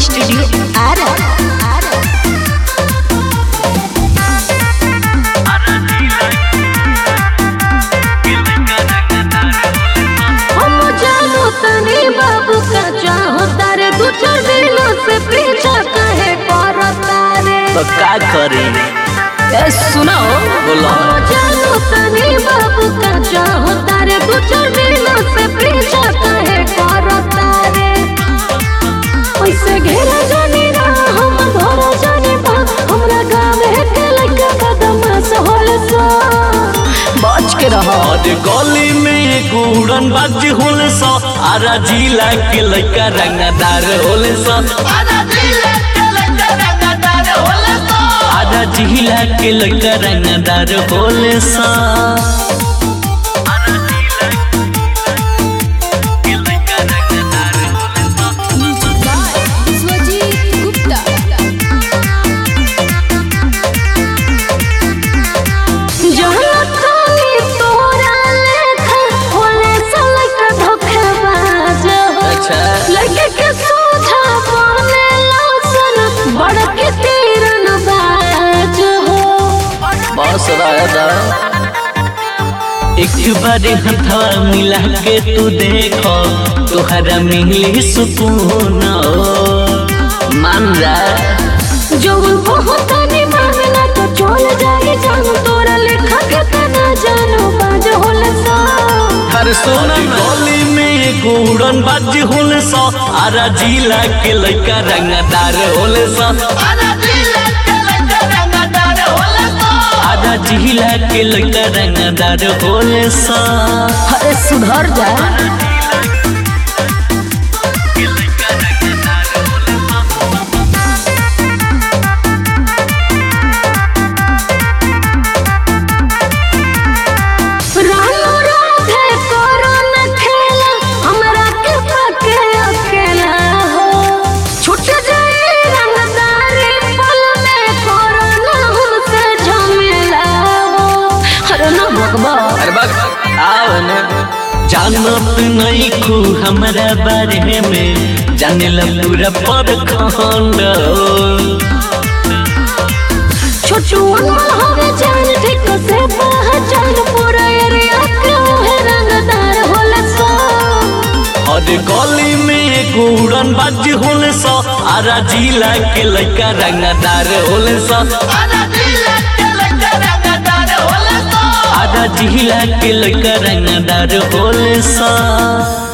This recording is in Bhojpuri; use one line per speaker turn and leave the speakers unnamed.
स्टूडियो आरा आरा
हम जानो तनी बाबू का चाहो तारे दू चार दिनों से पीछा कहे करता रे
तो का करी
ए, सुनो
बोलो
हम जानो तनी बाबू का चाहो तारे दू चार दिनों से पीछा कहे करता रे ओइसे घेरा जानी ना हम धरा जानी बा हमरा गाँव के लड़का बदमाश होल सा
बच के रहो
और गली में एक उड़न बाज होले सा आरा जिला के लड़का रंगदार होले सा आधा जिला के लड़का रंगदार होले सा
स्वजीत गुप्ता
जहाँ खाली तोरा लेखा होले सलक धोखेबाज हो।
अच्छा
लड़के के सोझा बने लौसन बड़ के तीरन बाज हो
बस रहता एक बार हथवा मिला के तू देखो तुहरा मिली सुकून मान जा
जो बहुत निभावना तो चल जाए जान तोरा लेखा के तना जानो बाज होले सा
हर सोना गली में एक उड़न बाज होले सा आरा जिला के लड़का रंगदार होले सा आधा जिला के लड़का रंगदार होले सा
अरे सुधर जा
रानो राधे करो न खेला हमरा के पके अकेला हो छूट जाए रंगदारी पल में करो न हमसे झमेला हो
अरे ना भगवा
अरे बस आओ न जानत नहीं खू हमारा बारे में जाने ला पूरा पर खंड
छोटू अनमोल हवे जान ठीक से पहचान पूरा एरिया के है रंगदार होला सो
और गली में एक उड़न बाज होले सा आरा जिला के लड़का रंगदार होले सा आधा जिला के लड़का रंगदार होले सा